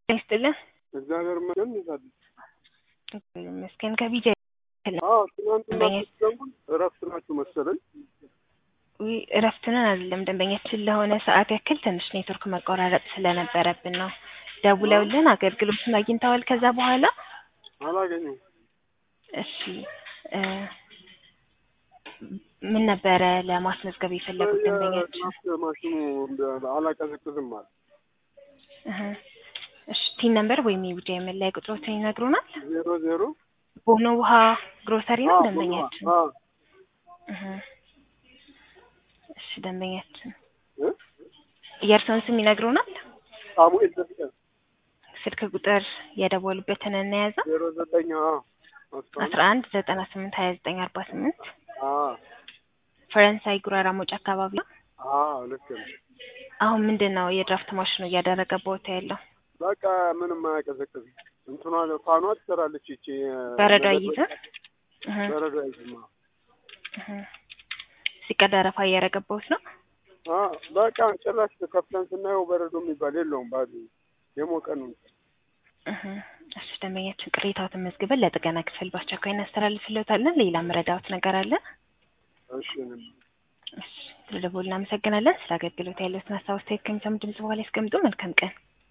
ይስጥልን። እግዚአብሔር ይመስገን ይዛል። ይመስገን ከቢጃ አዎ ትናንትና ስትደውል እረፍት ናችሁ መሰለኝ። ውይ እረፍትን አይደለም ደንበኛችን ለሆነ ሰዓት ያክል ትንሽ ኔትወርክ መቆራረጥ ስለነበረብን ነው። ደውለውልን አገልግሎቱን አግኝተዋል። ከዛ በኋላ አላገኘሁም። እሺ እ ምን ነበረ ለማስመዝገብ የፈለጉት ደንበኛችን? የድራፍት ማሽኑ አላቀዘቅዝም አለ። እህ እሺ ቲን ነምበር ወይም የቢጃ መለያ ቁጥሮትን ይነግሩናል? ዜሮ ዜሮ ቦኖ ውሃ ግሮሰሪ ነው አዎ፣ ደንበኛችን? አዎ። እህ እሺ ደንበኛችን እ? የእርስዎን ስም ይነግሩናል? ሳሙኤል ደስታ ስልክ ቁጥር የደወሉበትን እናያዛ ዜሮ ዘጠኝ አዎ አስራ አስራ አንድ ዘጠና ስምንት ሀያ ዘጠኝ አርባ ስምንት አዎ ፈረንሳይ ጉራራ ሞጭ አካባቢ ነው። አዎ ልክ ነው። አሁን ምንድን ነው የድራፍት ማሽኑ እያደረገ ቦታ ያለው? በቃ ምንም አያቀዘቅዝም። እንትኗ ፋኗ ትሰራለች ይቺ በረዶ አይይዝም? እህ በረዶ አይዝም። አዎ። እህ ሲቀዳ አረፋ እያረገባሁት ነው። አዎ በቃ ጭራሽ ከፍተን ስናየው በረዶ የሚባል የለውም። ባዶ የሞቀ ነው። እህ እሺ ደንበኛችን ቅሬታዎትን መዝግበን ለጥገና ክፍል በአስቸኳይ እናስተላልፍልዎታለን። ሌላ መረዳዎት ነገር አለ? እሺ እኔም እሺ ስለደወሉ እናመሰግናለን። ስለ አገልግሎት ያለዎትን ሀሳብ አስተያየት ከሚሰሙ ድምጽ በኋላ ያስቀምጡ። መልካም ቀን።